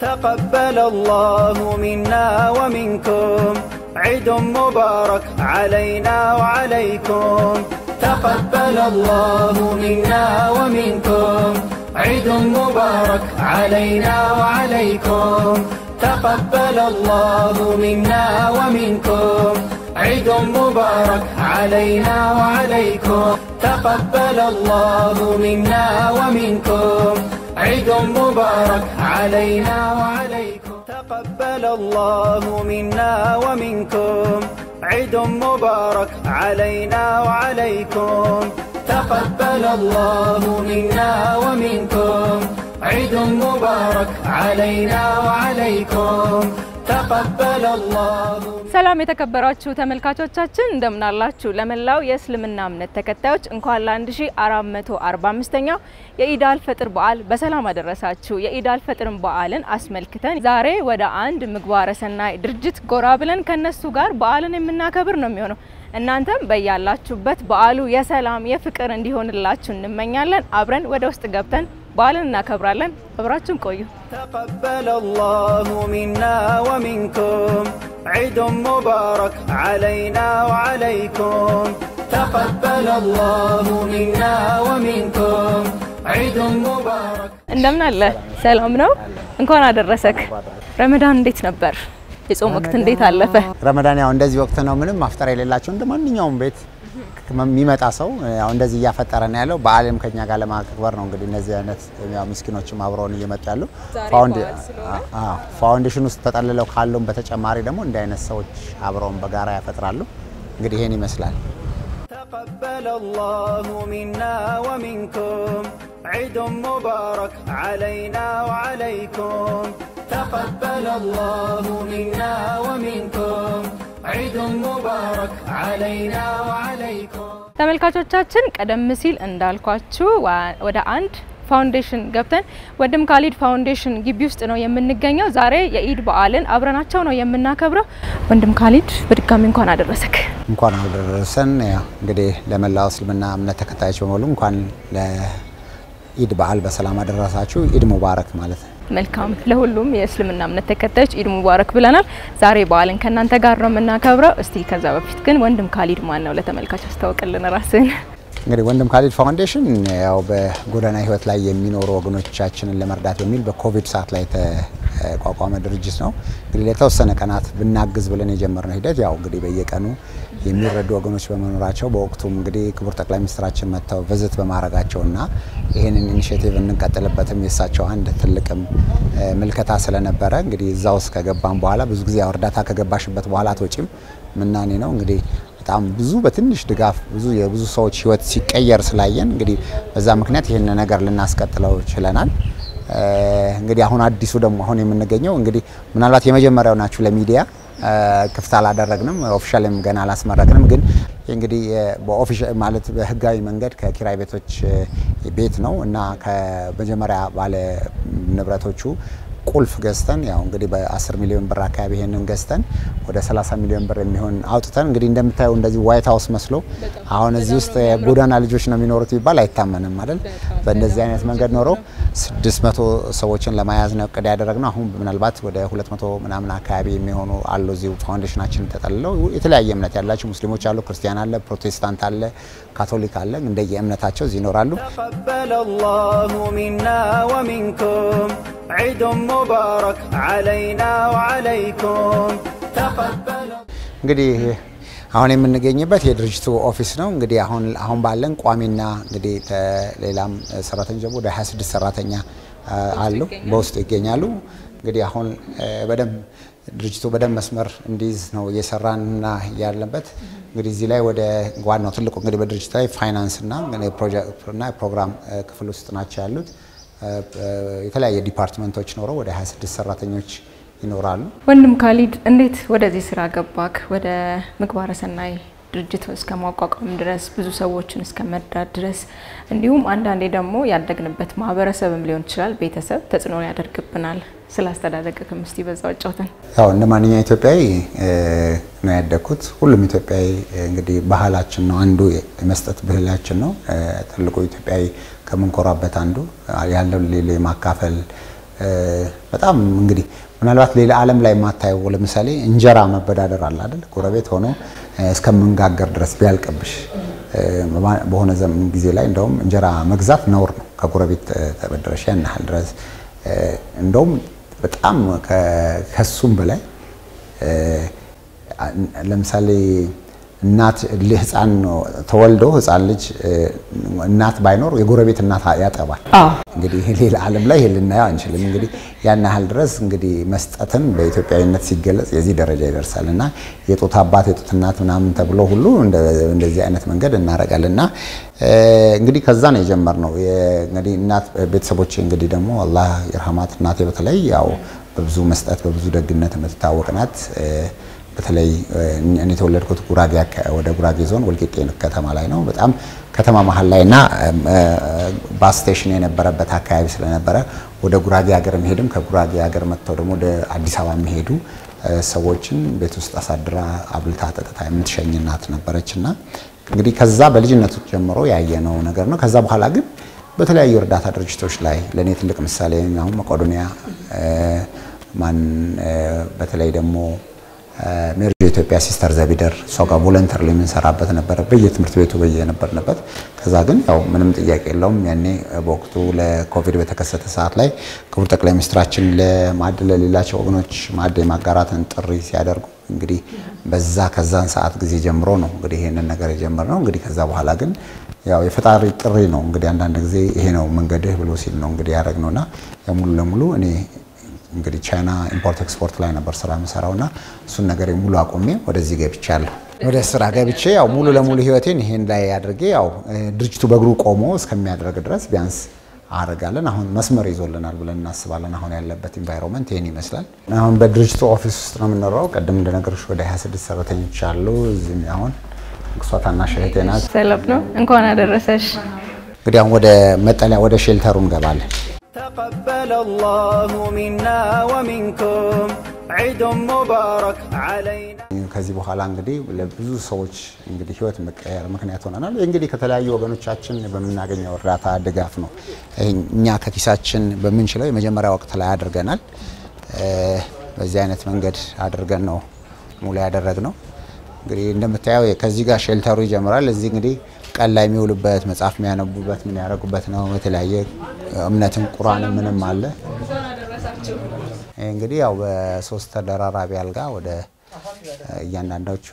تقبل الله منا ومنكم عيد مبارك علينا وعليكم تقبل الله منا ومنكم عيد مبارك علينا وعليكم تقبل الله منا ومنكم عيد مبارك علينا وعليكم تقبل الله منا ومنكم عيد مبارك علينا وعليكم تقبل الله منا ومنكم عيد مبارك علينا وعليكم تقبل الله منا ومنكم عيد مبارك علينا وعليكم تقبل الله ሰላም የተከበራችሁ ተመልካቾቻችን እንደምናላችሁ። ለመላው የእስልምና እምነት ተከታዮች እንኳን ለ1445ኛው የኢዳል ፈጥር በዓል በሰላም አደረሳችሁ። የኢዳል ፈጥርን በዓልን አስመልክተን ዛሬ ወደ አንድ ምግባረ ሰናይ ድርጅት ጎራ ብለን ከነሱ ጋር በዓልን የምናከብር ነው የሚሆነው። እናንተም በያላችሁበት በዓሉ የሰላም የፍቅር እንዲሆንላችሁ እንመኛለን። አብረን ወደ ውስጥ ገብተን በዓልን እናከብራለን። አብራችሁን ቆዩ። تقبل الله منا ومنكم عيد مبارك علينا وعليكم تقبل الله منا ومنكم عيد مبارك እንደምን አለ? ሰላም ነው? እንኳን አደረሰክ። ረመዳን እንዴት ነበር? የጾም ወቅት እንዴት አለፈ? ረመዳን ያው እንደዚህ ወቅት ነው። ምንም ማፍጠር የሌላቸው እንደ ማንኛውም ቤት የሚመጣ ሰው ያው እንደዚህ እያፈጠረ ነው ያለው። በዓልም ከኛ ጋር ለማክበር ነው እንግዲህ እነዚህ አይነት ያው ምስኪኖችም አብረውን እየመጡ ያሉ ፋውንዴሽን ውስጥ ተጠልለው ካሉም በተጨማሪ ደግሞ እንዲህ አይነት ሰዎች አብረውን በጋራ ያፈጥራሉ። እንግዲህ ይሄን ይመስላል። تقبل الله منا ومنكم عيد مبارك علينا وعليكم تقبل الله منا ومنكم عيد مبارك علينا وعليكم ተመልካቾቻችን ቀደም ሲል እንዳልኳችሁ ዋ- ወደ አንድ ፋውንዴሽን ገብተን ወንድም ካሊድ ፋውንዴሽን ግቢ ውስጥ ነው የምንገኘው። ዛሬ የኢድ በዓልን አብረናቸው ነው የምናከብረው። ወንድም ካሊድ በድጋሚ እንኳን አደረሰክ። እንኳን አደረሰን። ያው እንግዲህ ለመላው እስልምና እምነት ተከታዮች በሙሉ እንኳን ለኢድ በዓል በሰላም አደረሳችሁ። ኢድ ሙባረክ ማለት ነው። መልካም ለሁሉም የእስልምና እምነት ተከታዮች ኢድ ሙባረክ ብለናል። ዛሬ በዓልን ከእናንተ ጋር ነው የምናከብረው። እስቲ ከዛ በፊት ግን ወንድም ካሊድ ማን ነው? ለተመልካች አስታውቅልን ራስን። እንግዲህ ወንድም ካሊድ ፋውንዴሽን ያው በጎዳና ህይወት ላይ የሚኖሩ ወገኖቻችንን ለመርዳት በሚል በኮቪድ ሰዓት ላይ የተቋቋመ ድርጅት ነው። እንግዲህ ለተወሰነ ቀናት ብናግዝ ብለን የጀመርነው ሂደት ያው እንግዲህ በየቀኑ የሚረዱ ወገኖች በመኖራቸው በወቅቱም እንግዲህ ክቡር ጠቅላይ ሚኒስትራችን መጥተው ቪዝት በማድረጋቸውና ይህንን ኢኒሽቲቭ እንቀጥልበትም የእሳቸው አንድ ትልቅም እ፣ ምልከታ ስለነበረ እንግዲህ እዛ ውስጥ ከገባን በኋላ ብዙ ጊዜ ያው እርዳታ ከገባሽበት በኋላ አትወጪም ምናኔ ነው እንግዲህ በጣም ብዙ በትንሽ ድጋፍ ብዙ የብዙ ሰዎች ህይወት ሲቀየር ስላየን እንግዲህ በዛ ምክንያት ይህን ነገር ልናስቀጥለው ችለናል። እ፣ እንግዲህ አሁን አዲሱ ደግሞ አሁን የምንገኘው እንግዲህ ምናልባት የመጀመሪያው ናችሁ ለሚዲያ እ፣ ክፍት አላደረግንም፣ ኦፊሻልም ገና አላስመረቅንም። ግን እንግዲህ እ፣ በኦፊሻል ማለት በህጋዊ መንገድ ከኪራይ ቤቶች እ፣ ቤት ነው እና ከመጀመሪያ ባለ ንብረቶቹ ቁልፍ ገዝተን ያው እንግዲህ በ10 ሚሊዮን ብር አካባቢ ይሄንን ገዝተን ወደ 30 ሚሊዮን ብር የሚሆን አውጥተን እንግዲህ እንደምታየው እንደዚህ ዋይት ሀውስ መስሎ አሁን እዚህ ውስጥ የጎዳና ልጆች ነው የሚኖሩት ቢባል አይታመንም አይደል? በእንደዚህ አይነት መንገድ ኖረው 600 ሰዎችን ለመያዝ ነው እቅድ ያደረግነው። አሁን ምናልባት ወደ 200 ምናምን አካባቢ የሚሆኑ አሉ እዚሁ ፋውንዴሽናችን ተጠልለው የተለያየ እምነት ያላቸው ሙስሊሞች አሉ፣ ክርስቲያን አለ፣ ፕሮቴስታንት አለ፣ ካቶሊክ አለ። እንደየ እምነታቸው እዚህ ይኖራሉ። تقبل الله منا ومنكم عيد مبارك علينا وعليكم تقبل እንግዲህ አሁን የምንገኝበት የድርጅቱ ኦፊስ ነው። እንግዲህ አሁን አሁን ባለን ቋሚና እንግዲህ ሌላም ሰራተኞች ደግሞ ወደ 26 ሰራተኛ አ, አሉ በውስጡ ይገኛሉ። እንግዲህ አሁን አ, በደንብ ድርጅቱ በደንብ መስመር እንዲይዝ ነው እየሰራንና ያለበት። እንግዲህ እዚህ ላይ ወደ ዋናው ትልቁ እንግዲህ በድርጅት ላይ ፋይናንስና ፕሮጀክትና ፕሮግራም አ, ክፍል ውስጥ ናቸው ያሉት አ, አ, የተለያየ ዲፓርትመንቶች ኖረው ወደ 26 ሰራተኞች ይኖራሉ። ወንድም ካሊድ እንዴት ወደዚህ ስራ ገባክ? ወደ ምግባረ ሰናይ ድርጅት እስከ ማቋቋም ድረስ ብዙ ሰዎችን እስከ መርዳት ድረስ እንዲሁም አንዳንዴ ደግሞ ያደግንበት ማህበረሰብም ሊሆን ይችላል ቤተሰብ ተጽዕኖ ያደርግብናል። ስላስተዳደግክም እስቲ በዛው አጫውተን። ያው እንደ ማንኛውም ኢትዮጵያዊ እ, ነው ያደግኩት። ሁሉም ኢትዮጵያዊ እ, እንግዲህ ባህላችን ነው አንዱ የመስጠት ባህላችን ነው። እ, ትልቁ ኢትዮጵያዊ ከምንኮራበት አንዱ ያለው ሌሎ የማካፈል እ, በጣም እንግዲህ ምናልባት ሌላ ዓለም ላይ የማታየው ለምሳሌ እንጀራ መበዳደር አለ አይደል? ጎረቤት ሆኖ እስከምንጋገር ድረስ ቢያልቅብሽ በሆነ ዘመን ጊዜ ላይ እንደውም እንጀራ መግዛት ነውር ነው። ከጎረቤት ተበደረሽ ያን ያህል ድረስ እንደውም በጣም ከሱም በላይ ለምሳሌ እናት ህፃን ተወልዶ ህፃን ልጅ እናት ባይኖር የጎረቤት እናት ያጠባል። እንግዲህ ሌላ ዓለም ላይ ይሄን ልናየው አንችልም። እንግዲህ ያን ያህል ድረስ እንግዲህ መስጠትን በኢትዮጵያዊነት ሲገለጽ የዚህ ደረጃ ይደርሳል እና የጡት አባት የጡት እናት ምናምን ተብሎ ሁሉ እንደዚህ አይነት መንገድ እናደርጋለን እና እንግዲህ ከዛ ነው የጀመርነው። እንግዲህ እናት ቤተሰቦቼ እንግዲህ ደግሞ አላህ ይርሃማት እናቴ በተለይ ያው በብዙ መስጠት በብዙ ደግነት የምትታወቅ ናት። በተለይ እኔ የተወለድኩት ጉራጌ ወደ ጉራጌ ዞን ወልቂጤ ከተማ ላይ ነው። በጣም ከተማ መሀል ላይ እና ባስ ስቴሽን የነበረበት አካባቢ ስለነበረ ወደ ጉራጌ ሀገር የሚሄድም ከጉራጌ ሀገር መጥተው ደግሞ ወደ አዲስ አበባ የሚሄዱ ሰዎችን ቤት ውስጥ አሳድራ አብልታ ጠጥታ የምትሸኝ እናት ነበረች እና እንግዲህ ከዛ በልጅነቱ ጀምሮ ያየነው ነገር ነው። ከዛ በኋላ ግን በተለያዩ እርዳታ ድርጅቶች ላይ ለእኔ ትልቅ ምሳሌ አሁን መቄዶንያ ማን በተለይ ደግሞ ሜሪ ኢትዮጵያ ሲስተር ዘቢደር እሷ ጋር ቮለንተር የምንሰራበት ነበረ በየትምህርት ቤቱ በየነበርንበት። ከዛ ግን ያው ምንም ጥያቄ የለውም ያኔ በወቅቱ ለኮቪድ በተከሰተ ሰዓት ላይ ክቡር ጠቅላይ ሚኒስትራችን ለማዕድ ለሌላቸው ወገኖች ማዕድ የማጋራትን ጥሪ ሲያደርጉ እንግዲህ በዛ ከዛን ሰዓት ጊዜ ጀምሮ ነው እንግዲህ ይሄንን ነገር የጀመርነው። እንግዲህ ከዛ በኋላ ግን ያው የፈጣሪ ጥሪ ነው እንግዲህ አንዳንድ ጊዜ ይሄ ነው መንገድህ ብሎ ሲል ነው እንግዲህ ያደረግነውና ያው ሙሉ ለሙሉ እኔ እንግዲህ ቻይና ኢምፖርት ኤክስፖርት ላይ ነበር ስራ የምሰራውና እሱን ነገር ሙሉ አቁሜ ወደዚህ ገብቻለሁ። ወደ ስራ ገብቼ ያው ሙሉ ለሙሉ ህይወቴን ይሄን ላይ አድርጌ ያው ድርጅቱ በእግሩ ቆሞ እስከሚያደርግ ድረስ ቢያንስ አደርጋለን። አሁን መስመር ይዞልናል ብለን እናስባለን። አሁን ያለበት ኢንቫይሮንመንት ይህን ይመስላል። አሁን በድርጅቱ ኦፊስ ውስጥ ነው የምንኖረው። ቅድም እንደነገርሽ ወደ 26 ሰራተኞች አሉ። እዚህም አሁን እሷ ታናሽ እህቴ ናት። ሰላም ነው። እንኳን አደረሰሽ። እንግዲህ አሁን ወደ መጠለያ ወደ ሼልተሩ እንገባለን። تقبل الله منا ومنكم عيد مبارك علينا ከዚህ በኋላ እንግዲህ ለብዙ ሰዎች እንግዲህ ህይወት መቀየር ምክንያት ሆነናል። እንግዲህ ከተለያዩ ወገኖቻችን በምናገኘው እርዳታ ድጋፍ ነው። እኛ ከኪሳችን በምንችለው የመጀመሪያ ወቅት ላይ አድርገናል። በዚህ አይነት መንገድ አድርገን ነው ሙሉ ያደረግነው። እንግዲህ እንደምታየው ከዚህ ጋር ሼልተሩ ይጀምራል። እዚህ እንግዲህ ቀን ላይ የሚውሉበት መጽሐፍ የሚያነቡበት ምን ያደረጉበት ነው። የተለያየ እምነትን ቁርአን ምንም አለ። እንግዲህ ያው በሶስት ተደራራቢ አልጋ ወደ እያንዳንዳቸው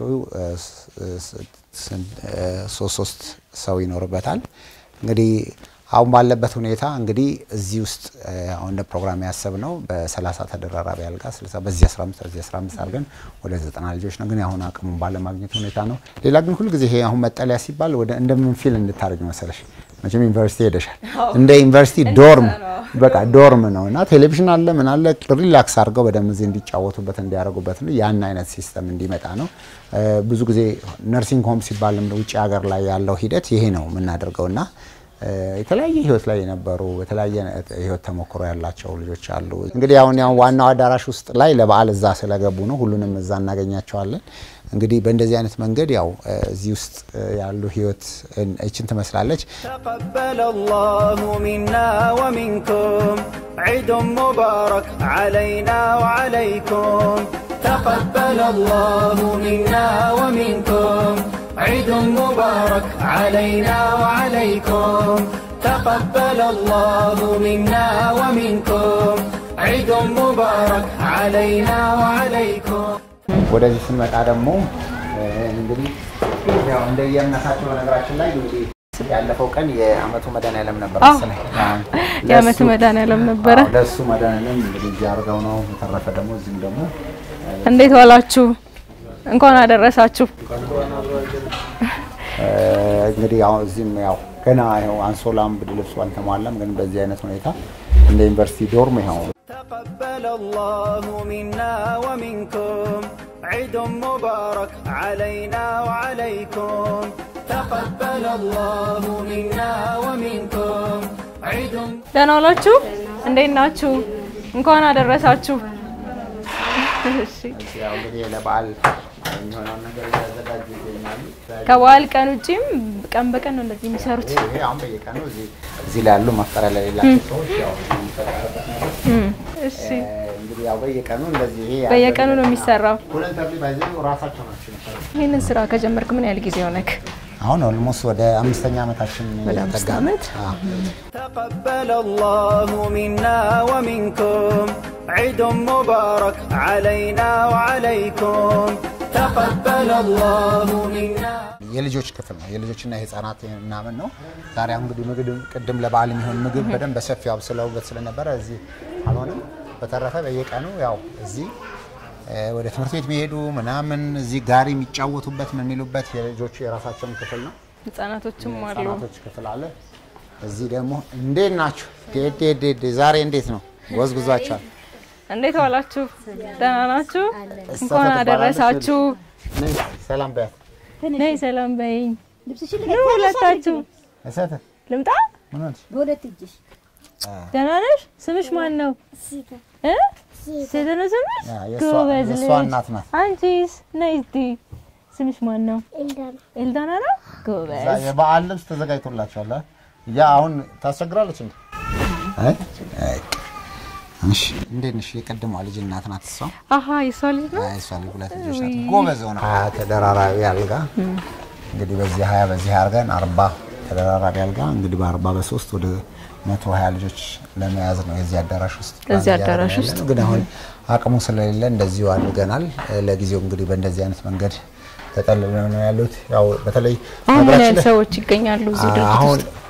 ሶስት ሶስት ሰው ይኖርበታል። እንግዲህ አሁን ባለበት ሁኔታ እንግዲህ እዚህ ውስጥ አሁን እንደ ፕሮግራም ያሰብነው በ30 ተደራራቢ አልጋ 60 በዚህ 15 በዚህ 15 አድርገን ወደ 90 ልጆች ነው። ግን አሁን አቅሙን ባለማግኘት ሁኔታ ነው። ሌላ ግን ሁልጊዜ ይሄ አሁን መጠለያ ሲባል ወደ እንደምን ፊል እንድታደርግ መሰለሽ መቼም ዩኒቨርሲቲ ሄደሻል። እንደ ዩኒቨርሲቲ ዶርም በቃ ዶርም ነው እና ቴሌቪዥን አለ ምን አለ ሪላክስ አድርገው በደንብ እዚህ እንዲጫወቱበት እንዲያደርጉበት ነው። ያን አይነት ሲስተም እንዲመጣ ነው። ብዙ ጊዜ ነርሲንግ ሆም ሲባል ውጭ ሀገር ላይ ያለው ሂደት ይሄ ነው የምናደርገውና የተለያየ ህይወት ላይ የነበሩ የተለያየ ህይወት ተሞክሮ ያላቸው ልጆች አሉ። እንግዲህ አሁን ያው ዋናው አዳራሽ ውስጥ ላይ ለበዓል እዛ ስለገቡ ነው ሁሉንም እዛ እናገኛቸዋለን። እንግዲህ በእንደዚህ አይነት መንገድ ያው እዚህ ውስጥ ያሉ ህይወት እችን ትመስላለች። تقبل الله منا ومنكم عيد مبارك علينا وعليكم تقبل الله منا ومنكم عيد مبارك علينا وعليكم تقبل الله منا ومنكم عيد مبارك علينا وعليكم ወደዚህ ስንመጣ ደግሞ እንግዲህ ያው እንደ የእምነታቸው በነገራችን ላይ እንግዲህ ያለፈው ቀን የአመቱ መድኃኒዓለም ነበር አዎ፣ መሰለኝ። የአመቱ መድኃኒዓለም ነበረ። አዎ፣ ለእሱ መድኃኒዓለም እንግዲህ እዚህ አድርገው ነው። በተረፈ ደግሞ እዚህም ደግሞ እንዴት ዋላችሁ? እንኳን አደረሳችሁ። እንግዲህ አሁን እዚህም ያው ገና ያው አንሶላም ብርድ ልብሱ አልተሟላም፣ ግን በዚህ አይነት ሁኔታ እንደ ዩኒቨርሲቲ ዶርም ይኸው تقبل الله منا ومنكم عيد مبارك علينا وعليكم تقبل الله منا ومنكم عيد ደህና ዋላችሁ? እንዴት ናችሁ? እንኳን አደረሳችሁ። እሺ፣ ያው እንግዲህ ለበዓል የሚሆነውን ነገር እያዘጋጁ ይገኛሉ። ከበዓል ቀን ውጪም ቀን በቀን ነው እንደዚህ የሚሰሩት። ይሄ አሁን በየቀኑ እዚህ እዚህ ላይ ያሉ መፍጠሪያ ለሌላቸው ሰዎች ያው የሚፈጠርበት ነገር እሺ እንግዲህ ያው በየቀኑ እንደዚህ ይሄ በየቀኑ ነው የሚሰራው። ቮለንተሪ ባይዘ ራሳቸው ናቸው የሚሰሩት። ይህንን ስራ ከጀመርክ ምን ያህል ጊዜ ሆነክ? አሁን ኦልሞስት ወደ አምስተኛ ዓመታችን ወደ አምስት እየተጠጋ ነው። ዓመት? አዎ። تقبل الله منا ومنكم عيد مبارك علينا وعليكم تقبل الله منا የልጆች ክፍል ነው። የልጆችና የህፃናት ምናምን ነው። ዛሬ አሁን እንግዲህ ምግብ ቅድም ለበዓል የሚሆን ምግብ በደንብ በሰፊው አብስለውበት ስለነበረ እዚህ አልሆነም። በተረፈ በየቀኑ ያው እዚህ እ፣ ወደ ትምህርት ቤት የሚሄዱ ምናምን እዚህ ጋሪ የሚጫወቱበት ምን የሚሉበት የልጆቹ የራሳቸውን ክፍል ነው። ህጻናቶችም አሉ። ህጻናቶች ክፍል አለ። እዚህ ደግሞ እንዴት ናችሁ? ዴ ዴ ዴ ዴ ዛሬ እንዴት ነው? ጎዝጉዟቸዋል። እንዴት ዋላችሁ? ደህና ናችሁ? እሷ እንኳን ትባላለች። አደረሳችሁ። ነይ ሰላም በያት። ነይ ሰላም በይኝ። ልብስሽን ኑ ሁለታችሁ እሰት ልምጣ። ምን ሆንሽ? በሁለት እጅሽ ደህና ነሽ? ስምሽ ማን ነው? እ? ሴት ነው ስምሽ? ያ፣ የእሷ- ጎበዝ የእሷ ልጅ። እናት ናት። አንቺስ? ነይ እስቲ ስምሽ ማን ነው? ኤልዳና ነው። እዛ ጎበዝ የበዓል ልብስ ተዘጋጅቶላችኋል። አ? ያ አሁን ታስቸግራለች እንዴ? አይ አይ። እሺ እንዴት ነሽ? የቀድሟ ልጅ እናት ናት እሷ። አሀ የሷ ልጅ ነው። አይ እሷ ልጅ ሁለት ልጆች ናት። ጎበዝ ሆነ። ሀያ ተደራራቢ አልጋ እንግዲህ በዚህ ሀያ በዚህ አድርገን አርባ ተደራራቢ አልጋ እንግዲህ በአርባ በሶስት ወደ መቶ ሀያ ልጆች ለመያዝ ነው የዚህ አዳራሽ ውስጥ እዚህ ፕላን አዳራሽ እያደረግን ውስጥ። ያለነው። ግን አሁን አቅሙ ስለሌለ እንደዚሁ አድርገናል። ለጊዜው እንግዲህ በእንደዚህ አይነት መንገድ ተጠልለው ነው ያሉት። ያው በተለይ አሁን ምን ሀገራችን ያህል ላይ- ሰዎች ይገኛሉ እዚህ ድርጅት አሁን ውስጥ?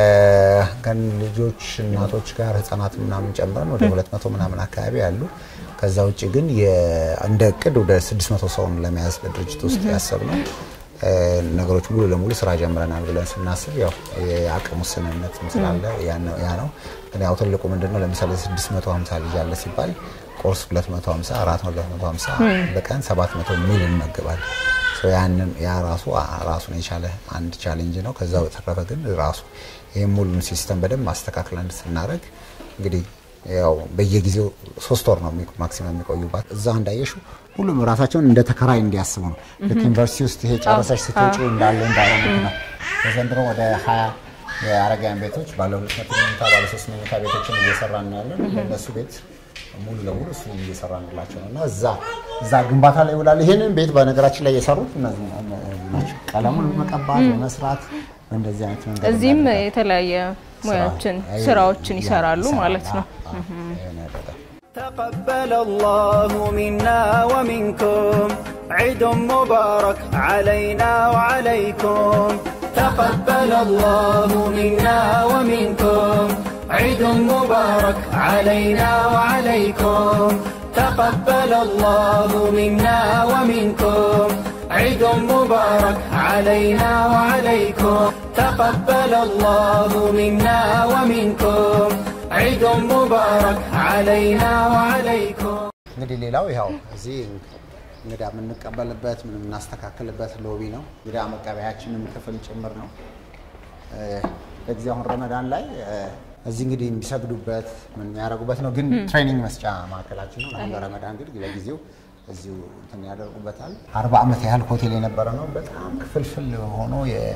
ከልጆች እናቶች ጋር ህጻናት ምናምን ጨምረን ወደ 200 ምናምን አካባቢ አሉ። ከዛ ውጭ ግን የ- እንደ እቅድ ወደ 600 ሰውን ለመያዝ በድርጅት ውስጥ ያሰብነው እ፣ ነገሮች ሙሉ ለሙሉ ስራ ጀምረናል ብለን ስናስብ ያው የአቅም ውስንነት ስላለ ያ ነው ያ ነው። ግን ያው ትልቁ ምንድነው ለምሳሌ 650 ልጅ አለ ሲባል ቁርስ 250 450 በቀን 700 ሚል እንመገባለን። ሶ ያንን ያ ራሱ ራሱን የቻለ አንድ ቻሌንጅ ነው። ከዛ በተረፈ ግን ራሱ ይህም ሙሉን ሲስተም በደንብ ማስተካከል ስናደርግ እንግዲህ ያው በየጊዜው ሶስት ወር ነው የሚ- ማክሲመም የሚቆዩባት። እዛ እንዳየሹ ሁሉም ራሳቸውን እንደ ተከራይ እንዲያስቡ ነው። ልክ ዩኒቨርሲቲ ውስጥ ይሄ ጨረሰሽ ስትወጪ እንዳለ እንዳይሆኑት ነው። በዘንድሮ ወደ ሀያ የአረጋውያን ቤቶች ባለ ሁለት መቶ መኝታ ባለ ሶስት መኝታ ቤቶችን እየሰራን ነው ያለን። ለእነሱ ቤት ሙሉ ለሙሉ እሱ እየሰራንላቸው ነው እና እዛ እዛ ግንባታ ላይ ይውላል። ይህንን ቤት በነገራችን ላይ የሰሩት እነዚህ ናቸው። ቀለሙን መቀባት በመስራት በእንደዚህ አይነት መንገድ እዚህም እናደርጋለን። የተለያየ ሙያዎችን ስራ- ስራዎችን ይሰራሉ ማለት ነው። አዎ፣ ይሄን ያደርጋል። تقبل الله منا ومنكم عيد مبارك علينا وعليكم تقبل الله منا ومنكم عيد مبارك علينا وعليكم تقبل الله منا ومنكم عيد مبارك علينا وعليكم تقبل الله منا ومنكم عيد مبارك علينا وعليكم እንግዲህ ሌላው ያው እዚህ እንግዳ የምንቀበልበት ምን የምናስተካክልበት ሎቢ ነው። እንግዳ መቀበያችንም ክፍል ጭምር ነው። እ፣ ለጊዜው አሁን ረመዳን ላይ እ፣ እዚህ እንግዲህ እንዲሰግዱበት ምን የሚያደርጉበት ነው። ግን ትሬኒንግ መስጫ ማዕከላችን ነው። አሁን ለረመዳን ግን ለጊዜው እዚሁ እንትን ያደርጉበታል። አርባ ዓመት ያህል ሆቴል የነበረ ነው። በጣም ክፍልፍል ሆኖ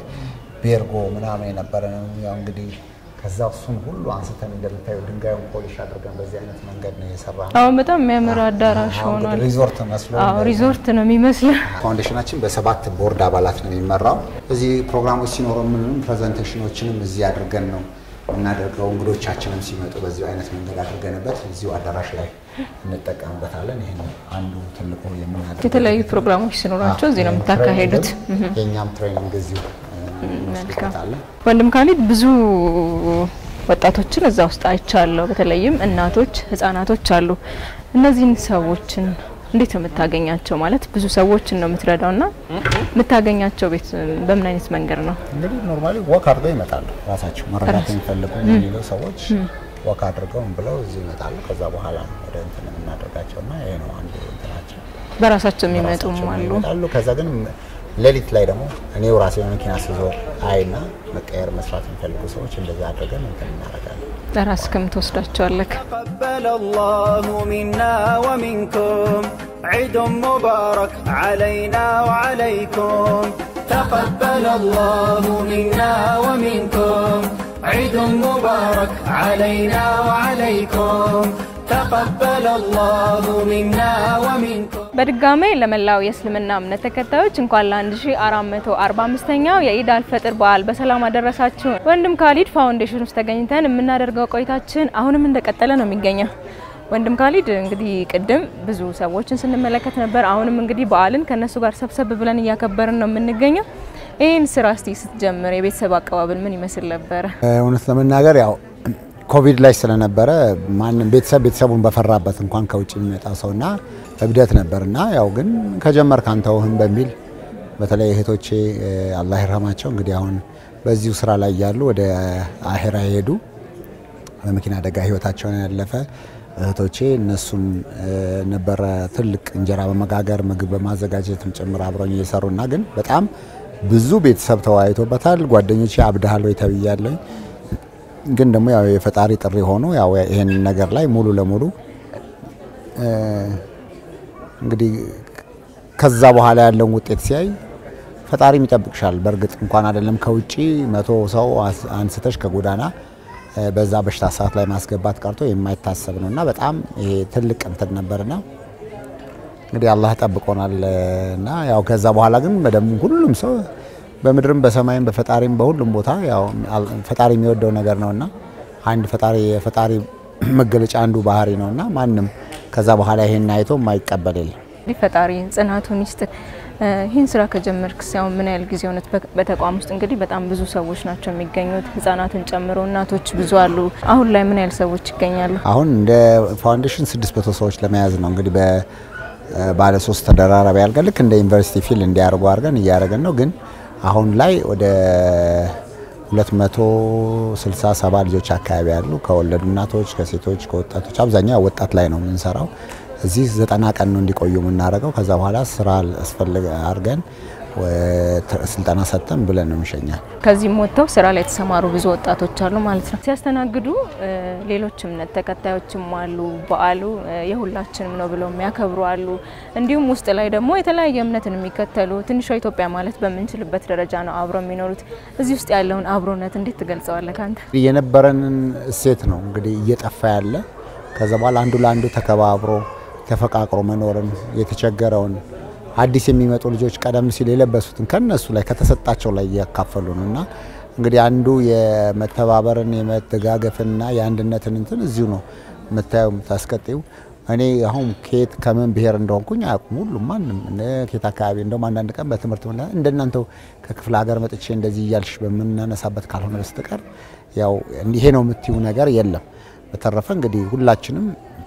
የቤርጎ ምናምን የነበረ ነው። ያው እንግዲህ ከዛ እሱን ሁሉ አንስተን እንደምታየው ድንጋዩን ፖሊሽ አድርገን በዚህ አይነት መንገድ ነው የሰራ ነው። አሁን በጣም የሚያምር አዳራሽ አሁን ሆኗል። እንግዲህ ሪዞርት መስሎ አዎ ሪዞርት ነው የሚመስለው። ፋውንዴሽናችን በሰባት ቦርድ አባላት ነው የሚመራው። እዚህ ፕሮግራሞች ሲኖሩ ምንም ፕሬዘንቴሽኖችንም እዚህ አድርገን ነው የምናደርገው። እንግዶቻችንም ሲመጡ በዚሁ አይነት መንገድ አድርገንበት እዚሁ አዳራሽ ላይ እንጠቀምበታለን። ይህን አንዱ ትልቁ የምናደርገው የተለያዩ ፕሮግራሞች ሲኖራቸው እዚህ ነው የምታካሄዱት። ትሬኒንግም የእኛም ትሬኒንግ እዚሁ እንወስድበታለን። ወንድም ካሊድ ብዙ ወጣቶችን እዛ ውስጥ አይቻለሁ። በተለይም እናቶች፣ ህጻናቶች አሉ። እነዚህን ሰዎችን እንዴት ነው የምታገኛቸው? ማለት ብዙ ሰዎችን ነው የምትረዳው እና የምታገኛቸው ቤት በምን አይነት መንገድ ነው? እንግዲህ ኖርማሊ ወክ አድርገው ይመጣሉ። ራሳቸው መረዳት የሚፈልጉ የሚሉ ሰዎች ወክ አድርገው ምን ብለው እዚህ ይመጣሉ። ከዛ በኋላ ነው ወደ እንትን የምናደርጋቸው እና ይሄ ነው አንዱ እንትናቸው። በራሳቸው የሚመጡም ራሳቸው አሉ። ይመጣሉ። ከዛ ግን ሌሊት ላይ ደግሞ እኔው ራሴ መኪና ስዞር አይና መቀየር መስራት የሚፈልጉ ሰዎች እንደዛ አድርገን እንትን እናደርጋለን። ለራስክም ትወስዳቸዋለክ። تقبل الله منا ومنكم عيد مبارك علينا وعليكم تقبل الله منا ومنكم عيد مبارك علينا وعليكم تقبل الله منا ومنكم በድጋሜ ለመላው የእስልምና እምነት ተከታዮች እንኳን ለ1445ኛው የኢድ አልፈጥር በዓል በሰላም አደረሳችሁ። ወንድም ካሊድ ፋውንዴሽን ውስጥ ተገኝተን የምናደርገው ቆይታችን አሁንም እንደቀጠለ ነው የሚገኘው። ወንድም ካሊድ እንግዲህ ቅድም ብዙ ሰዎችን ስንመለከት ነበር። አሁንም እንግዲህ በዓልን ከነሱ ጋር ሰብሰብ ብለን እያከበርን ነው የምንገኘው። ይህን ስራ እስቲ ስትጀምር የቤተሰብ አቀባበል ምን ይመስል ነበረ? እውነት ለመናገር ያው ኮቪድ ላይ ስለነበረ ማንም ቤተሰብ ቤተሰቡን በፈራበት እንኳን ከውጭ የሚመጣ ሰውና እብደት ነበርና ያው ግን ከጀመር ካንተውህም በሚል በተለይ እህቶቼ አላህ ይርሃማቸው እንግዲህ አሁን በዚሁ ስራ ላይ ያሉ ወደ አሄራ የሄዱ በመኪና አደጋ ህይወታቸውን ያለፈ እህቶቼ እነሱም ነበረ ትልቅ እንጀራ በመጋገር ምግብ በማዘጋጀትም ጭምር አብረኝ እየሰሩና ግን በጣም ብዙ ቤተሰብ ተወያይቶበታል። ጓደኞቼ አብድሃል ወይ ተብያለኝ። ግን ደግሞ ያው የፈጣሪ ጥሪ ሆኖ ያው ይሄን ነገር ላይ ሙሉ ለሙሉ እንግዲህ ከዛ በኋላ ያለውን ውጤት ሲያይ ፈጣሪም ይጠብቅሻል። በእርግጥ እንኳን አይደለም ከውጪ መቶ ሰው አንስተሽ ከጎዳና በዛ በሽታ ሰዓት ላይ ማስገባት ቀርቶ የማይታሰብ ነው እና በጣም ይሄ ትልቅ እንትን ነበርና እንግዲህ አላህ ጠብቆናል እና ያው ከዛ በኋላ ግን በደም ሁሉም ሰው በምድርም በሰማይም በፈጣሪም በሁሉም ቦታ ያው ፈጣሪ የሚወደው ነገር ነውና አንድ ፈጣሪ የፈጣሪ መገለጫ አንዱ ባህሪ ነውና ማንም ከዛ በኋላ ይሄን አይቶ የማይቀበል የለም። እንግዲህ ፈጣሪ ጽናቱን ይስጥ። ይህን ስራ ከጀመርክ ሲያሁን ምን ያህል ጊዜ ሆነት? በተቋም ውስጥ እንግዲህ በጣም ብዙ ሰዎች ናቸው የሚገኙት፣ ህጻናትን ጨምሮ እናቶች ብዙ አሉ። አሁን ላይ ምን ያህል ሰዎች ይገኛሉ? አሁን እንደ ፋውንዴሽን ስድስት መቶ ሰዎች ለመያዝ ነው እንግዲህ ባለ ሶስት ተደራራቢ አድርገን ልክ እንደ ዩኒቨርሲቲ ፊል እንዲያደርጉ አድርገን እያደረገን ነው። ግን አሁን ላይ ወደ 267 ልጆች አካባቢ ያሉ ከወለዱ እናቶች፣ ከሴቶች፣ ከወጣቶች አብዛኛው ወጣት ላይ ነው የምንሰራው። እዚህ ዘጠና ቀን ነው እንዲቆዩ የምናደርገው። ከዛ በኋላ ስራ አስፈልግ አድርገን ስልጠና ሰጥተን ብለን ነው የሚሸኛል። ከዚህም ወጥተው ስራ ላይ የተሰማሩ ብዙ ወጣቶች አሉ ማለት ነው። ሲያስተናግዱ ሌሎች እምነት ተከታዮችም አሉ። በዓሉ የሁላችንም ነው ብለው የሚያከብሩ አሉ። እንዲሁም ውስጥ ላይ ደግሞ የተለያየ እምነትን የሚከተሉ ትንሿ ኢትዮጵያ ማለት በምንችልበት ደረጃ ነው አብረው የሚኖሩት። እዚህ ውስጥ ያለውን አብሮነት እንዴት ትገልጸዋለህ ከአንተ? የነበረንን እሴት ነው እንግዲህ እየጠፋ ያለ። ከዛ በኋላ አንዱ ለአንዱ ተከባብሮ ተፈቃቅሮ መኖርን የተቸገረውን አዲስ የሚመጡ ልጆች ቀደም ሲል የለበሱትን ከነሱ ላይ ከተሰጣቸው ላይ እያካፈሉ ነው እና እንግዲህ አንዱ የመተባበርን የመደጋገፍንና የአንድነትን እንትን እዚሁ ነው የምታየው የምታስቀጥዩ። እኔ አሁን ከየት ከምን ብሔር እንደሆንኩኝ አያውቁም። ሁሉም ማንም ከየት አካባቢ እንደውም አንዳንድ ቀን በትምህርት ምና እንደናንተው ከክፍለ ሀገር መጥቼ እንደዚህ እያልሽ በምናነሳበት ካልሆነ በስተቀር ያው ይሄ ነው የምትዩ ነገር የለም። በተረፈ እንግዲህ ሁላችንም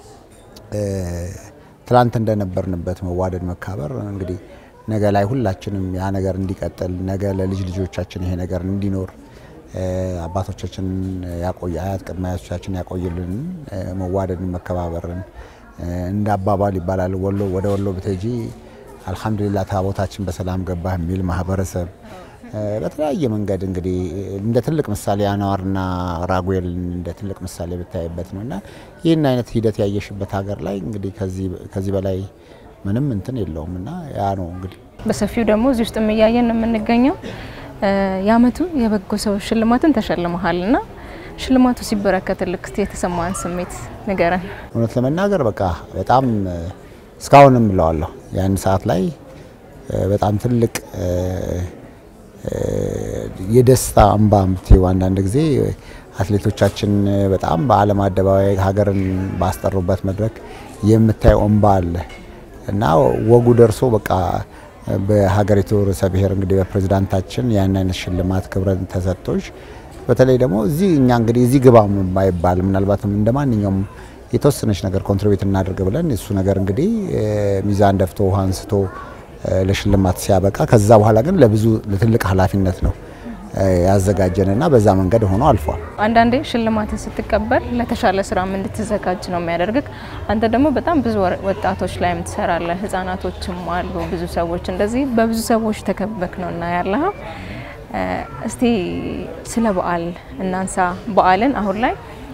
ትላንት እንደነበርንበት መዋደድ መካበር እንግዲህ ነገ ላይ ሁላችንም ያ ነገር እንዲቀጥል ነገ ለልጅ ልጆቻችን ይሄ ነገር እንዲኖር አባቶቻችን ያቆየ አያት ቅድመ አያቶቻችን ያቆይልን መዋደድን መከባበርን እንደ አባባል ይባላል ወሎ ወደ ወሎ ብትሄጂ አልሐምዱሊላህ ታቦታችን በሰላም ገባ የሚል ማህበረሰብ በተለያየ መንገድ እንግዲህ እንደ ትልቅ ምሳሌ አነዋርና ራጉኤል እንደ ትልቅ ምሳሌ ብታይበት ነው እና ይህን አይነት ሂደት ያየሽበት ሀገር ላይ እንግዲህ ከዚህ በላይ ምንም እንትን የለውም እና ያ ነው እንግዲህ በሰፊው ደግሞ እዚህ ውስጥ እያየን ነው የምንገኘው። የአመቱ የበጎ ሰው ሽልማትን ተሸልመሃል እና ሽልማቱ ሲበረከትልክ እስቲ የተሰማን ስሜት ንገረን። እውነት ለመናገር በቃ በጣም እስካሁንም ብለዋለሁ ያን ሰዓት ላይ በጣም ትልቅ የደስታ እንባ ምትይው አንዳንድ ጊዜ አትሌቶቻችን በጣም በዓለም አደባባይ ሀገርን ባስጠሩበት መድረክ የምታየው እንባ አለ እና ወጉ ደርሶ በቃ በሀገሪቱ ርዕሰ ብሔር እንግዲህ በፕሬዝዳንታችን ያን አይነት ሽልማት ክብረን ተሰጥቶች በተለይ ደግሞ እዚህ እኛ እንግዲህ እዚህ ግባ ባይባል ምናልባትም እንደ ማንኛውም የተወሰነች ነገር ኮንትሪቢዩት እናድርግ ብለን እሱ ነገር እንግዲህ ሚዛን ደፍቶ ውሃ አንስቶ ለሽልማት ሲያበቃ ከዛ በኋላ ግን ለብዙ ለትልቅ ኃላፊነት ነው ያዘጋጀንና በዛ መንገድ ሆኖ አልፏል። አንዳንዴ ሽልማትን ስትቀበል ለተሻለ ስራም እንድትዘጋጅ ነው የሚያደርግክ። አንተ ደግሞ በጣም ብዙ ወጣቶች ላይም ትሰራለህ፣ ህጻናቶችም አሉ፣ ብዙ ሰዎች እንደዚህ በብዙ ሰዎች ተከበክ ነው እና ያለህ እስቲ ስለ በዓል እናንሳ። በዓልን አሁን ላይ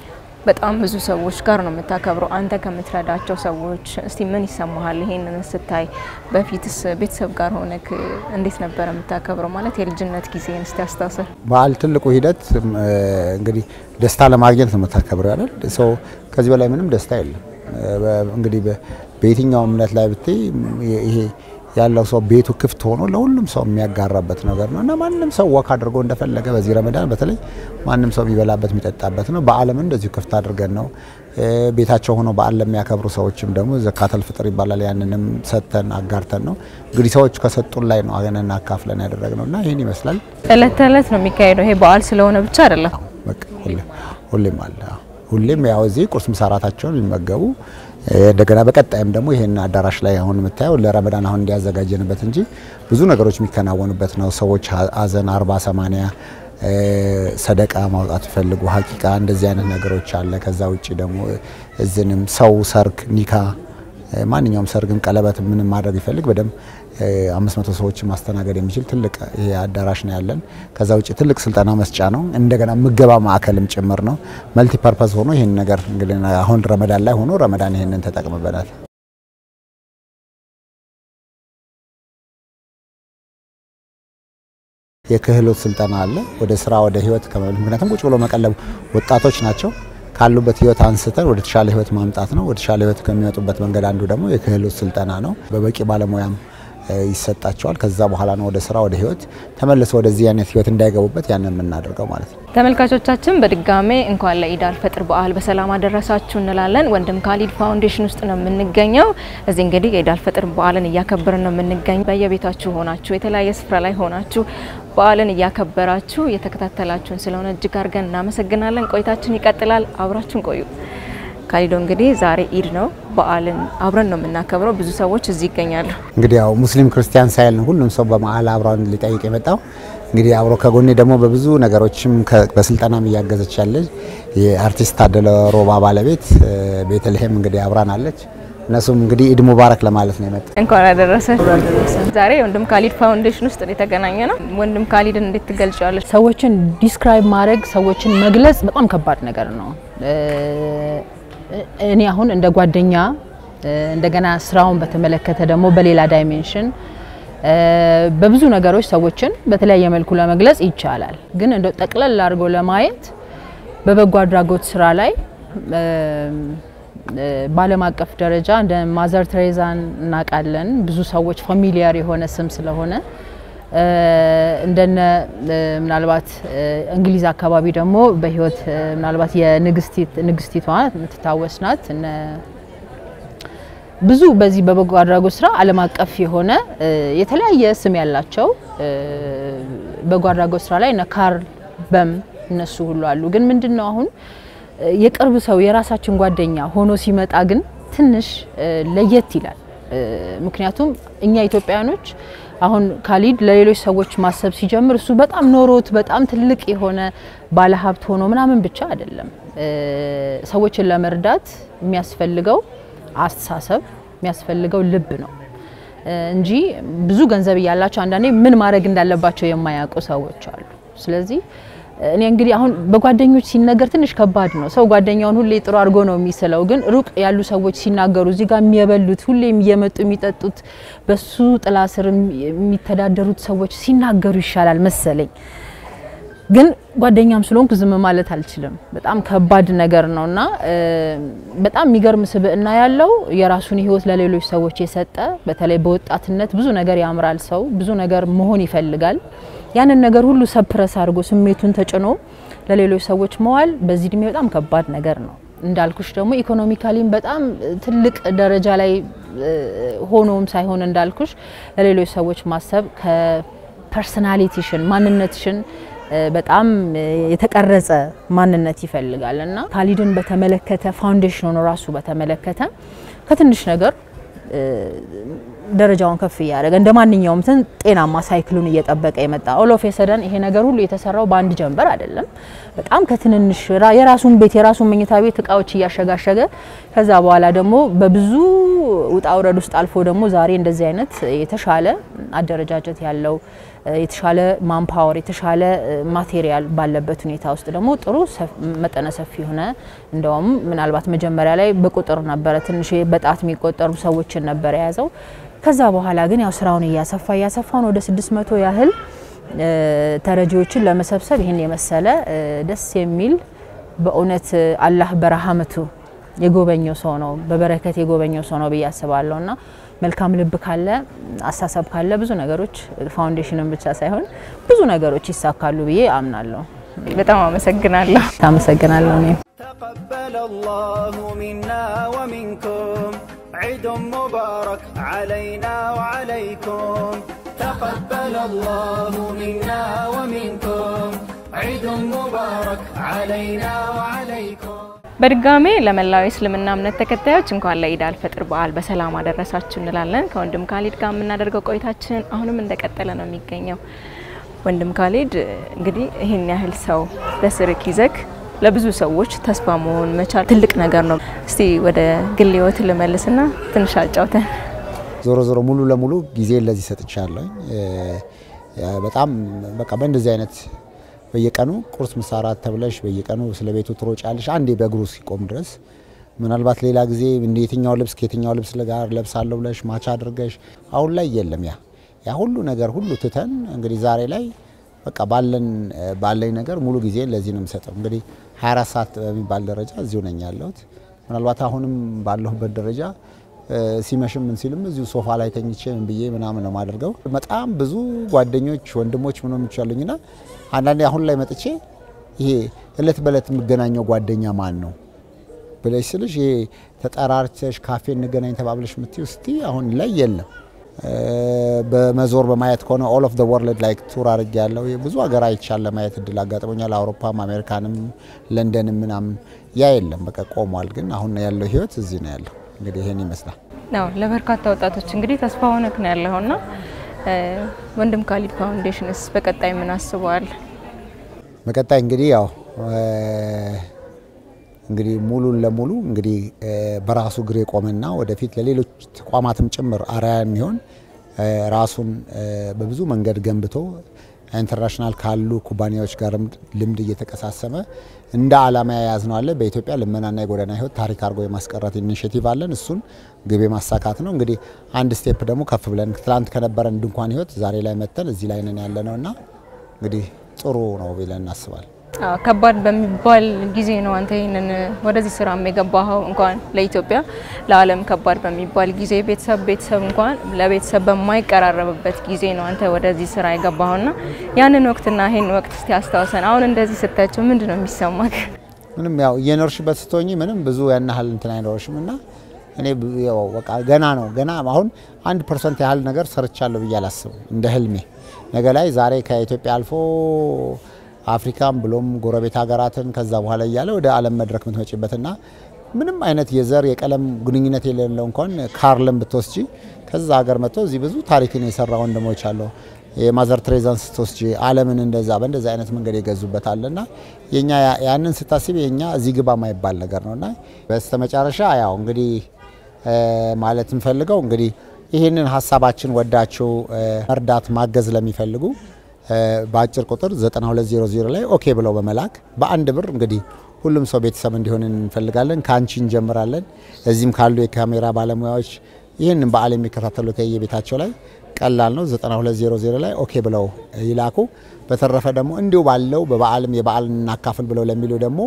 በጣም ብዙ ሰዎች ጋር ነው የምታከብረው። አንተ ከምትረዳቸው ሰዎች እስቲ ምን ይሰማሃል ይሄንን ስታይ? በፊትስ ቤተሰብ ጋር ሆነክ እንዴት ነበረ የምታከብረው? ማለት የልጅነት ጊዜን እስቲ አስታውሰን። በዓል ትልቁ ሂደት እንግዲህ ደስታ ለማግኘት ነው የምታከብረው አይደል? ሰው ከዚህ በላይ ምንም ደስታ የለም። እንግዲህ በየትኛው እምነት ላይ ብትይ ይሄ ያለው ሰው ቤቱ ክፍት ሆኖ ለሁሉም ሰው የሚያጋራበት ነገር ነው እና ማንም ሰው ወክ አድርጎ እንደፈለገ በዚህ ረመዳን በተለይ ማንም ሰው የሚበላበት የሚጠጣበት ነው። በዓለም እንደዚሁ ክፍት አድርገን ነው ቤታቸው ሆኖ በዓል ለሚያከብሩ ሰዎችም ደግሞ ዘካተል ፍጥር ይባላል። ያንንም ሰጥተን አጋርተን ነው እንግዲህ ሰዎች ከሰጡን ላይ ነው አገነን አካፍለን ያደረግነው እና ይህን ይመስላል። እለት ተእለት ነው የሚካሄደው። ይሄ በዓል ስለሆነ ብቻ አይደለም። በቃ ሁሌም አለ። ሁሌም ያው እዚህ ቁርስ ምሳ እራታቸውን የሚመገቡ እንደገና በቀጣይም ደግሞ ይሄን አዳራሽ ላይ አሁን የምታየው ለረመዳን አሁን እንዲያዘጋጀንበት እንጂ ብዙ ነገሮች የሚከናወኑበት ነው። ሰዎች ሀዘን አርባ ሰማንያ ሰደቃ ማውጣት ይፈልጉ ሀቂቃ እንደዚህ አይነት ነገሮች አለ። ከዛ ውጭ ደግሞ እዝንም ሰው ሰርግ፣ ኒካ፣ ማንኛውም ሰርግም ቀለበት ምንም ማድረግ ይፈልግ በደንብ አምስት መቶ ሰዎችን ማስተናገድ የሚችል ትልቅ ይሄ አዳራሽ ነው ያለን። ከዛ ውጭ ትልቅ ስልጠና መስጫ ነው። እንደገና ምገባ ማዕከልም ጭምር ነው። መልቲ ፐርፐዝ ሆኖ ይህን ነገር እንግዲህ አሁን ረመዳን ላይ ሆኖ ረመዳን ይህንን ተጠቅምበታል። የክህሎት ስልጠና አለ። ወደ ስራ ወደ ህይወት ከመብል ምክንያቱም ቁጭ ብሎ መቀለብ ወጣቶች ናቸው ካሉበት ህይወት አንስተን ወደ ተሻለ ህይወት ማምጣት ነው። ወደ ተሻለ ህይወት ከሚመጡበት መንገድ አንዱ ደግሞ የክህሎት ስልጠና ነው። በበቂ ባለሙያም ይሰጣቸዋል። ከዛ በኋላ ነው ወደ ስራ ወደ ህይወት ተመልሶ ወደዚህ አይነት ህይወት እንዳይገቡበት ያንን የምናደርገው ማለት ነው። ተመልካቾቻችን በድጋሜ እንኳን ለኢድ አልፈጥር በዓል በሰላም አደረሳችሁ እንላለን። ወንድም ካሊድ ፋውንዴሽን ውስጥ ነው የምንገኘው። እዚህ እንግዲህ የኢድ አልፈጥር በዓልን እያከበርን ነው የምንገኘው። በየቤታችሁ ሆናችሁ የተለያየ ስፍራ ላይ ሆናችሁ በዓልን እያከበራችሁ እየተከታተላችሁን ስለሆነ እጅግ አድርገን እናመሰግናለን። ቆይታችን ይቀጥላል። አብራችሁን ቆዩ። ካሊዶ እንግዲህ ዛሬ ኢድ ነው። በዓልን አብረን ነው የምናከብረው። ብዙ ሰዎች እዚህ ይገኛሉ። እንግዲህ ያው ሙስሊም ክርስቲያን ሳይል ሁሉም ሰው በመዓል አብረን ሊጠይቅ የመጣው እንግዲህ አብሮ ከጎኔ ደግሞ በብዙ ነገሮችም በስልጠናም እያገዘች ያለች የአርቲስት ታደለ ሮባ ባለቤት ቤተልሔም እንግዲህ አብራን አለች። እነሱም እንግዲህ ኢድ ሙባረክ ለማለት ነው የመጣ። እንኳን አደረሰ። ዛሬ ወንድም ካሊድ ፋውንዴሽን ውስጥ የተገናኘ ነው። ወንድም ካሊድን እንዴት ትገልጫለች? ሰዎችን ዲስክራይብ ማድረግ ሰዎችን መግለጽ በጣም ከባድ ነገር ነው። እኔ አሁን እንደ ጓደኛ እንደገና ስራውን በተመለከተ ደግሞ በሌላ ዳይሜንሽን በብዙ ነገሮች ሰዎችን በተለያየ መልኩ ለመግለጽ ይቻላል። ግን እንደው ጠቅለል አድርጎ ለማየት በበጎ አድራጎት ስራ ላይ በዓለም አቀፍ ደረጃ እንደ ማዘር ትሬዛን እናውቃለን። ብዙ ሰዎች ፋሚሊያር የሆነ ስም ስለሆነ እንደነ ምናልባት እንግሊዝ አካባቢ ደግሞ በህይወት ምናልባት የንግስቲቷ የምትታወስ ናት። ብዙ በዚህ በበጎ አድራጎት ስራ ዓለም አቀፍ የሆነ የተለያየ ስም ያላቸው በጎ አድራጎት ስራ ላይ እነ ካርል በም እነሱ ሁሉ አሉ። ግን ምንድን ነው አሁን የቅርብ ሰው የራሳችን ጓደኛ ሆኖ ሲመጣ ግን ትንሽ ለየት ይላል። ምክንያቱም እኛ ኢትዮጵያውያኖች አሁን ካሊድ ለሌሎች ሰዎች ማሰብ ሲጀምር እሱ በጣም ኖሮት በጣም ትልቅ የሆነ ባለሀብት ሆኖ ምናምን ብቻ አይደለም። ሰዎችን ለመርዳት የሚያስፈልገው አስተሳሰብ የሚያስፈልገው ልብ ነው እንጂ ብዙ ገንዘብ እያላቸው አንዳንዴ ምን ማድረግ እንዳለባቸው የማያውቁ ሰዎች አሉ። ስለዚህ እኔ እንግዲህ አሁን በጓደኞች ሲነገር ትንሽ ከባድ ነው። ሰው ጓደኛውን ሁሌ ጥሩ አድርጎ ነው የሚስለው። ግን ሩቅ ያሉ ሰዎች ሲናገሩ እዚህ ጋር የሚየበሉት ሁሌም እየመጡ የሚጠጡት በሱ ጥላ ስር የሚተዳደሩት ሰዎች ሲናገሩ ይሻላል መሰለኝ። ግን ጓደኛም ስለሆንኩ ዝም ማለት አልችልም። በጣም ከባድ ነገር ነው እና በጣም የሚገርም ስብዕና ያለው የራሱን ሕይወት ለሌሎች ሰዎች የሰጠ በተለይ በወጣትነት ብዙ ነገር ያምራል። ሰው ብዙ ነገር መሆን ይፈልጋል። ያንን ነገር ሁሉ ሰፕረስ አድርጎ ስሜቱን ተጭኖ ለሌሎች ሰዎች መዋል በዚህ እድሜ በጣም ከባድ ነገር ነው። እንዳልኩሽ ደግሞ ኢኮኖሚካሊም በጣም ትልቅ ደረጃ ላይ ሆኖም ሳይሆን እንዳልኩሽ ለሌሎች ሰዎች ማሰብ ከፐርሰናሊቲሽን ማንነትሽን በጣም የተቀረጸ ማንነት ይፈልጋል እና ካሊድን በተመለከተ ፋውንዴሽኑን ራሱ በተመለከተ ከትንሽ ነገር ደረጃውን ከፍ እያደረገ እንደ ማንኛውም እንትን ጤናማ ሳይክሉን እየጠበቀ የመጣ ኦሎፍ የሰደን ይሄ ነገር ሁሉ የተሰራው በአንድ ጀንበር አይደለም። በጣም ከትንንሽ የራሱን ቤት የራሱን መኝታ ቤት እቃዎች እያሸጋሸገ ከዛ በኋላ ደግሞ በብዙ ውጣ ውረድ ውስጥ አልፎ ደግሞ ዛሬ እንደዚህ አይነት የተሻለ አደረጃጀት ያለው የተሻለ ማንፓወር የተሻለ ማቴሪያል ባለበት ሁኔታ ውስጥ ደግሞ ጥሩ መጠነ ሰፊ የሆነ እንደውም ምናልባት መጀመሪያ ላይ በቁጥር ነበረ ትንሽ በጣት የሚቆጠሩ ሰዎችን ነበር የያዘው። ከዛ በኋላ ግን ያው ስራውን እያሰፋ እያሰፋን ወደ ስድስት መቶ ያህል ተረጂዎችን ለመሰብሰብ ይህን የመሰለ ደስ የሚል በእውነት አላህ በረሃመቱ የጎበኘው ሰው ነው፣ በበረከት የጎበኘው ሰው ነው ብዬ አስባለሁ እና መልካም ልብ ካለ አሳሰብ ካለ ብዙ ነገሮች ፋውንዴሽንን ብቻ ሳይሆን ብዙ ነገሮች ይሳካሉ ብዬ አምናለሁ። በጣም አመሰግናለሁ። አመሰግናለሁ እኔም تقبل الله منا ومنكم عيد مبارك علينا وعليكم تقبل الله منا ومنكم عيد مبارك علينا وعليكم በድጋሜ ለመላው የእስልምና እምነት ተከታዮች እንኳን ለኢድ አልፈጥር በዓል በሰላም አደረሳችሁ እንላለን። ከወንድም ካሊድ ጋር የምናደርገው ቆይታችን አሁንም እንደቀጠለ ነው የሚገኘው። ወንድም ካሊድ እንግዲህ ይህን ያህል ሰው በስርክ ይዘክ ለብዙ ሰዎች ተስፋ መሆን መቻል ትልቅ ነገር ነው። እስቲ ወደ ግል ህይወት ልመልስና ትንሽ አጫውተን። ዞሮ ዞሮ ሙሉ ለሙሉ ጊዜ ለዚህ ሰጥቻለሁ። በጣም በቃ በእንደዚህ አይነት በየቀኑ ቁርስ ምሳ እራት ተብለሽ በየቀኑ ስለ ቤቱ ትሮጫለሽ። አንዴ በእግሩ ሲቆም ድረስ ምናልባት ሌላ ጊዜ እንደ የትኛው ልብስ ከየትኛው ልብስ ጋር ለብሳለሁ ብለሽ ማቻ አድርገሽ አሁን ላይ የለም ያ ያ ሁሉ ነገር ሁሉ ትተን እንግዲህ ዛሬ ላይ በቃ ባለን ባለኝ ነገር ሙሉ ጊዜ ለዚህ ነው የምሰጠው። እንግዲህ 24 ሰዓት በሚባል ደረጃ እዚሁ ነኝ ያለሁት። ምናልባት አሁንም ባለሁበት ደረጃ ሲመሽም ምን ሲልም እዚሁ ሶፋ ላይ ተኝቼ ምን ብዬ ምናምን ነው የማደርገው። በጣም ብዙ ጓደኞች ወንድሞች ምኖም ይቻሉኝና አንዳንዴ አሁን ላይ መጥቼ ይሄ እለት በእለት የምገናኘው ጓደኛ ማን ነው ብለሽ ስልሽ ይሄ ተጠራርተሽ ካፌ እንገናኝ ተባብለሽ የምትይው እስቲ አሁን ላይ የለም። በመዞር በማየት ከሆነ ኦል ኦፍ ዘ ወርልድ ላይክ ቱር አድርጌ ያለው ብዙ ሀገር አይቻል ለማየት እድል አጋጥሞኛል። አውሮፓም፣ አሜሪካንም፣ ለንደንም ምናምን ያ የለም በቃ ቆሟል። ግን አሁን ያለው ህይወት እዚህ ነው ያለው። እንግዲህ ይሄን ይመስላል። ነው ለበርካታ ወጣቶች እንግዲህ ተስፋ ሆነክ ነው ያለውና ወንድም ካሊድ ፋውንዴሽንስ በቀጣይ ምን አስበዋል? በቀጣይ እንግዲህ ያው እንግዲህ ሙሉን ለሙሉ እንግዲህ በራሱ እግር የቆመና ወደፊት ለሌሎች ተቋማትም ጭምር አርአያ የሚሆን ራሱን በብዙ መንገድ ገንብቶ ኢንተርናሽናል ካሉ ኩባንያዎች ጋር ልምድ እየተቀሳሰመ እንደ ዓላማ የያዝነው አለ። በኢትዮጵያ ልመናና የጎዳና ህይወት ታሪክ አድርጎ የማስቀረት ኢኒሽቲቭ አለን። እሱን ግብ ማሳካት ነው። እንግዲህ አንድ ስቴፕ ደግሞ ከፍ ብለን ትላንት ከነበረን ድንኳን ህይወት ዛሬ ላይ መተን እዚህ ላይ ነን ያለ ነው እና እንግዲህ ጥሩ ነው ብለን እናስባለን። ከባድ በሚባል ጊዜ ነው አንተ ይህንን ወደዚህ ስራ የገባኸው። እንኳን ለኢትዮጵያ ለዓለም ከባድ በሚባል ጊዜ ቤተሰብ ቤተሰብ እንኳን ለቤተሰብ በማይቀራረብበት ጊዜ ነው አንተ ወደዚህ ስራ የገባኸውና ያንን ወቅትና ይህን ወቅት እስቲ አስታውሰን። አሁን እንደዚህ ስታያቸው ምንድን ነው የሚሰማክ? ምንም ያው እየኖርሽበት ስትሆኝ ምንም ብዙ ያን ያህል እንትን አይኖርሽም እና እኔ ያው በቃ ገና ነው ገና አሁን አንድ ፐርሰንት ያህል ነገር ሰርቻለሁ ብዬ አላስብም እንደ ህልሜ ነገ ላይ ዛሬ ከኢትዮጵያ አልፎ አፍሪካም ብሎም ጎረቤት ሀገራትን ከዛ በኋላ እያለ ወደ ዓለም መድረክ የምትመጪበትና ምንም አይነት የዘር የቀለም ግንኙነት የሌለው እንኳን ካርልን ብትወስጂ ከዛ ሀገር መጥቶ እዚህ ብዙ ታሪክን የሰራ ወንድሞች አለው። የማዘር ትሬዛን ስትወስጂ ዓለምን እንደዛ በእንደዛ አይነት መንገድ የገዙበት አለና የኛ ያንን ስታስብ የኛ እዚህ ግባ ማይባል ነገር ነውና በስተመጨረሻ ያው እንግዲህ ማለት እንፈልገው እንግዲህ ይህንን ሀሳባችን ወዳችሁ መርዳት ማገዝ ለሚፈልጉ በአጭር ቁጥር 9200 ላይ ኦኬ ብለው በመላክ በአንድ ብር እንግዲህ ሁሉም ሰው ቤተሰብ እንዲሆን እንፈልጋለን። ከአንቺ እንጀምራለን። እዚህም ካሉ የካሜራ ባለሙያዎች ይህንን በዓል የሚከታተሉ ከየቤታቸው ላይ ቀላል ነው። 9200 ላይ ኦኬ ብለው ይላኩ። በተረፈ ደግሞ እንዲሁ ባለው በበዓልም የበዓል እናካፍል ብለው ለሚሉ ደግሞ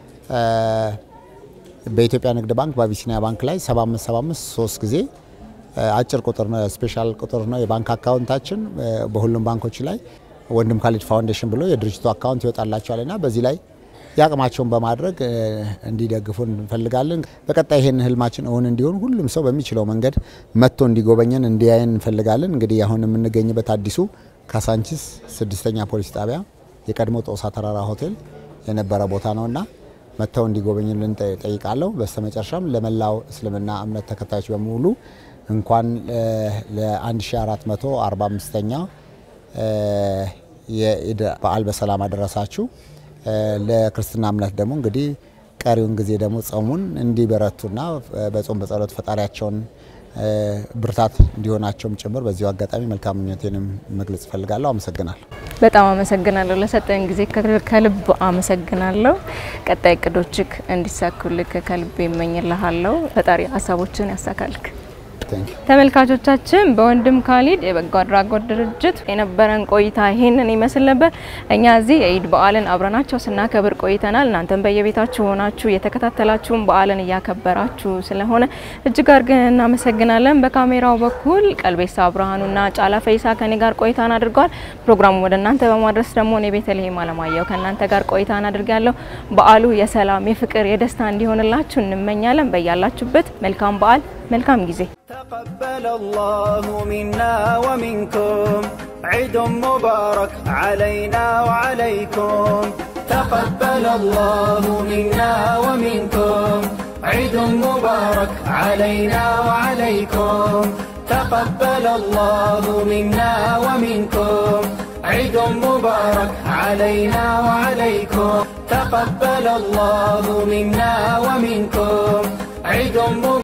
በኢትዮጵያ ንግድ ባንክ በአቢሲኒያ ባንክ ላይ 7575 ሶስት ጊዜ አጭር ቁጥር ነው፣ ስፔሻል ቁጥር ነው የባንክ አካውንታችን በሁሉም ባንኮች ላይ ወንድም ካሊድ ፋውንዴሽን ብሎ የድርጅቱ አካውንት ይወጣላቸዋል እና በዚህ ላይ የአቅማቸውን በማድረግ እንዲደግፉ እንፈልጋለን። በቀጣይ ይህን ህልማችን እውን እንዲሆን ሁሉም ሰው በሚችለው መንገድ መጥቶ እንዲጎበኘን እንዲያየን እንፈልጋለን። እንግዲህ አሁን የምንገኝበት አዲሱ ካሳንቺስ ስድስተኛ ፖሊስ ጣቢያ የቀድሞ ጦሳ ተራራ ሆቴል የነበረ ቦታ ነውና መጥተው እንዲጎበኙልን ጠይቃለሁ። በስተመጨረሻም ለመላው እስልምና እምነት ተከታዮች በሙሉ እንኳን ለ1445ኛ የኢድ በዓል በሰላም አደረሳችሁ። ለክርስትና እምነት ደግሞ እንግዲህ ቀሪውን ጊዜ ደግሞ ጾሙን እንዲበረቱና በጾም በጸሎት ፈጣሪያቸውን ብርታት እንዲሆናቸውም ጭምር በዚሁ አጋጣሚ መልካም ምኞቴንም መግለጽ እፈልጋለሁ። አመሰግናለሁ። በጣም አመሰግናለሁ። ለሰጠን ጊዜ ከልብ አመሰግናለሁ። ቀጣይ እቅዶችክ እንዲሳኩልክ ከልብ ይመኝልሃለሁ። ፈጣሪ ሀሳቦችን ያሳካልክ። ተመልካቾቻችን በወንድም ካሊድ የበጎ አድራጎት ድርጅት የነበረን ቆይታ ይህንን ይመስል ነበር። እኛ እዚህ የኢድ በዓልን አብረናቸው ስናከብር ቆይተናል። እናንተም በየቤታችሁ ሆናችሁ የተከታተላችሁን በዓልን እያከበራችሁ ስለሆነ እጅግ አድርገን እናመሰግናለን። በካሜራው በኩል ቀልቤሳ ብርሃኑና ጫላ ፈይሳ ከኔ ጋር ቆይታን አድርገዋል። ፕሮግራሙ ወደ እናንተ በማድረስ ደግሞ እኔ ቤተልሔም አለማየሁ ከእናንተ ጋር ቆይታን አድርጊያለሁ። በዓሉ የሰላም የፍቅር፣ የደስታ እንዲሆንላችሁ እንመኛለን። በያላችሁበት መልካም በዓል መልካም ጊዜ تقبل الله منا ومنكم عيد مبارك علينا وعليكم تقبل الله منا ومنكم عيد مبارك علينا وعليكم تقبل الله منا ومنكم عيد مبارك علينا وعليكم تقبل الله منا ومنكم عيد مبارك